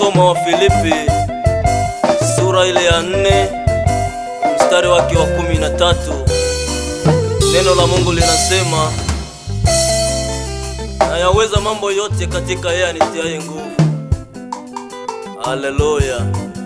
Soma wa Filipi sura ile ya nne mstari wake wa kumi na tatu. Neno la Mungu linasema nayaweza mambo yote katika yeye anitiaye nguvu. Haleluya!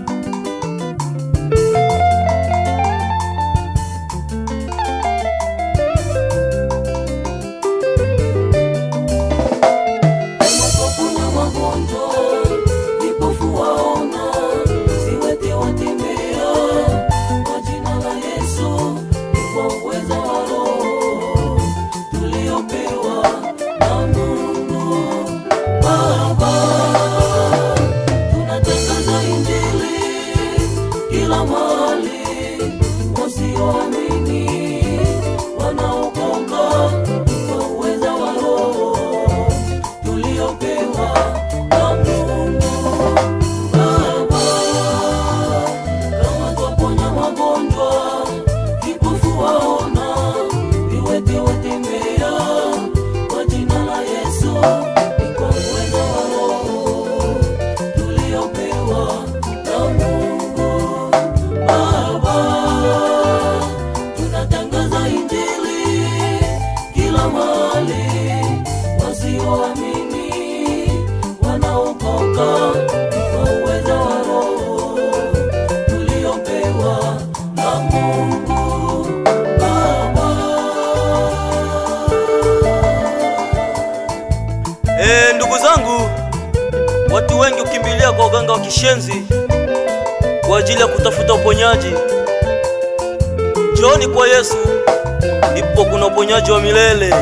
Waponya magonjwa, vipofu waona, viwete watembea. Kwa jina la Yesu, ni kwa uweza wa Roho tuliopewa na Mungu Baba. Tunatangaza Injili kila mahali, wasioamini wanaokoka kwa uweza wa Roho tuliopewa na Mungu Baba. Kama twaponya magonjwa, vipofu waona, viwete watembea. Kwa jina la Yesu, ni kwa uwezo wa Roho tuliopewa na Mungu Baba. Tunatangaza Injili kila mahali, wasioamini wanaokoka kwa uwezo wa Roho tuliopewa na Mungu Baba. E, ndugu zangu, watu wengi hukimbilia kwa uganga wa kishenzi kwa ajili ya kutafuta uponyaji. Njooni kwa Yesu, ndipo kuna uponyaji wa milele.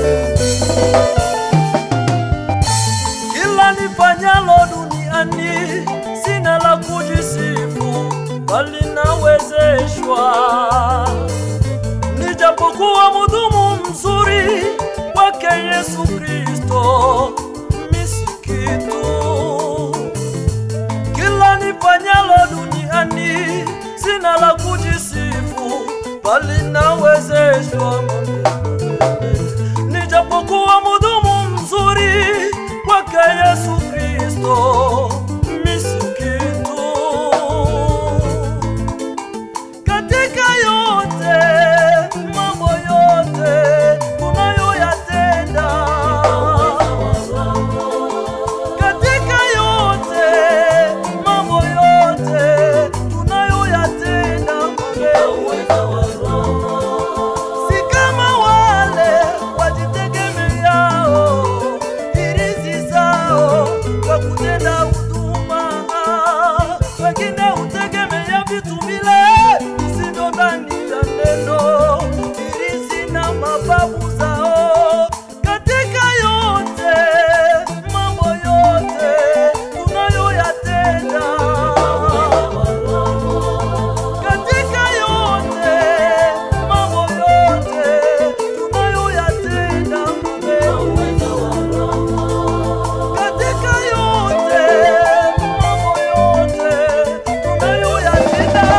Kila nifanyalo duniani sina la kujisifu, bali nawezeshwa. Nijapokuwa mhudumu mzuri wake Yesu Kristo, mimi si kitu. Kila nifanyalo duniani sina la kujisifu, bali nawezeshwa nijapokuwa mhudumu mzuri wake Yesu Kristo, mimi si kitu. Katika yote mambo yote tunayoyatenda, katika yote mambo yote tunayoyatenda si kama wale wajitegemeao hirizi zao kwa kutenda huduma, wengine hutegemea vitu vile visivyo ndani ya neno, hirizi na mababu zao. Katika yote mambo yote tunayoyatenda katika yote mambo yote tunayoyatenda katika yote mambo yote tunayoyatenda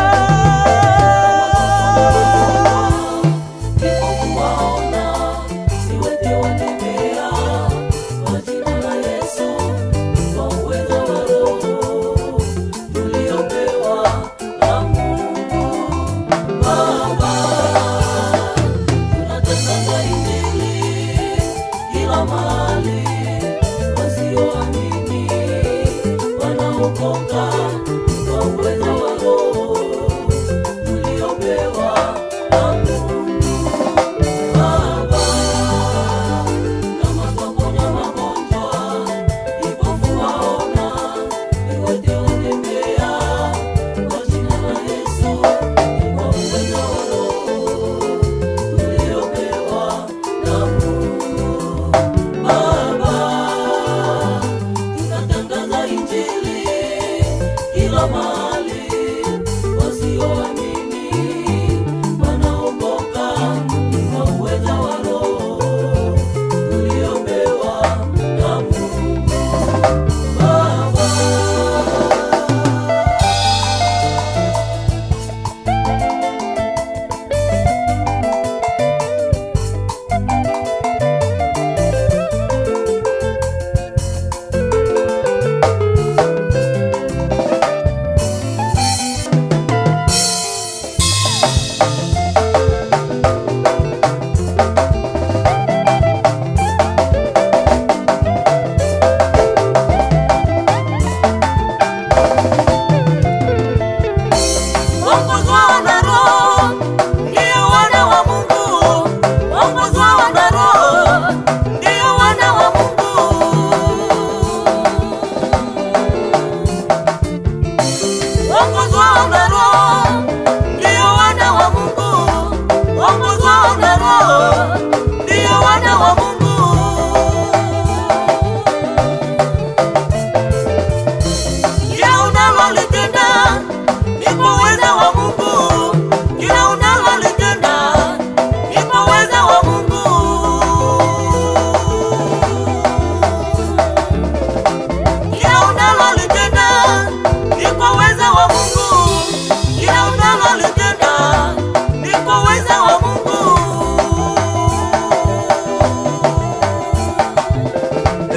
Vipofu waona, viwete watembea. Kwa jina la Yesu, kwa uwezo wa Roho tuliopewa na Mungu Baba. Tunatangaza Injili kila mahali, wasioamini wanaokoka kwa uwezo wa Roho tuliopewa na Mungu Baba. Kama twaponya magonjwa, vipofu waona, viwete watembea. Kwa jina la Yesu, kwa uwezo wa Roho tuliopewa na Mungu Baba.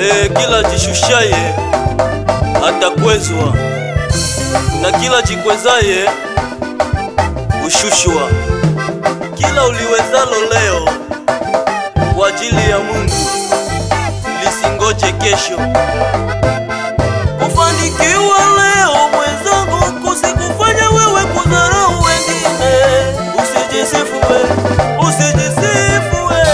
e, kila jishushaye atakwezwa na kila jikwezaye hushushwa. Kila uliwezalo leo kwa ajili ya Mungu lisingoje kesho. Kufanikiwa leo mwenzangu, kusikufanya wewe kudharau wengine. Usijisifu we, usijisifu we.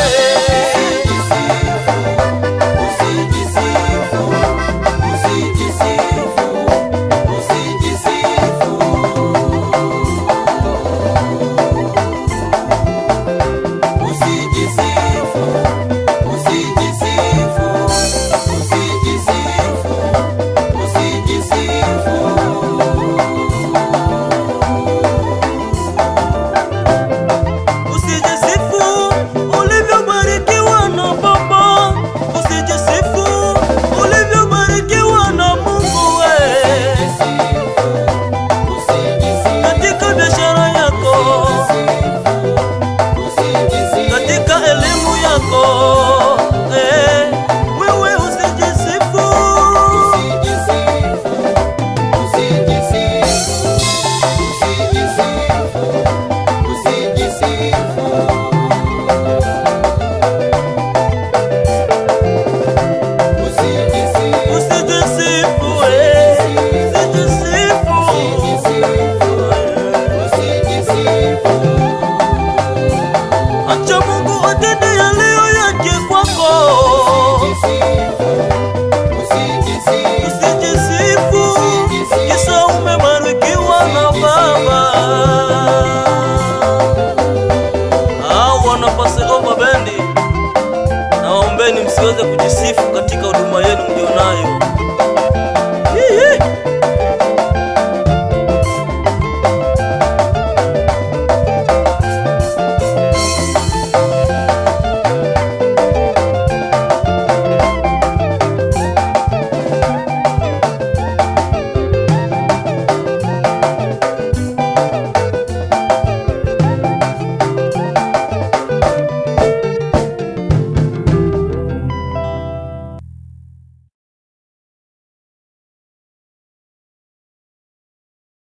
Usijisifu ulivyobarikiwa na Baba, usijisifu ulivyobarikiwa na Mungu we. Katika biashara yako, katika elimu yako, eh, wewe usijisifu. Usijisifu we, usijisifu. Acha Mungu atende yaliyo yake kwako. Usijisifu kisa umebarikiwa na Baba. Hao wana Passover bendi, nawaombeni msiweze kujisifu katika huduma yenu mlionayo.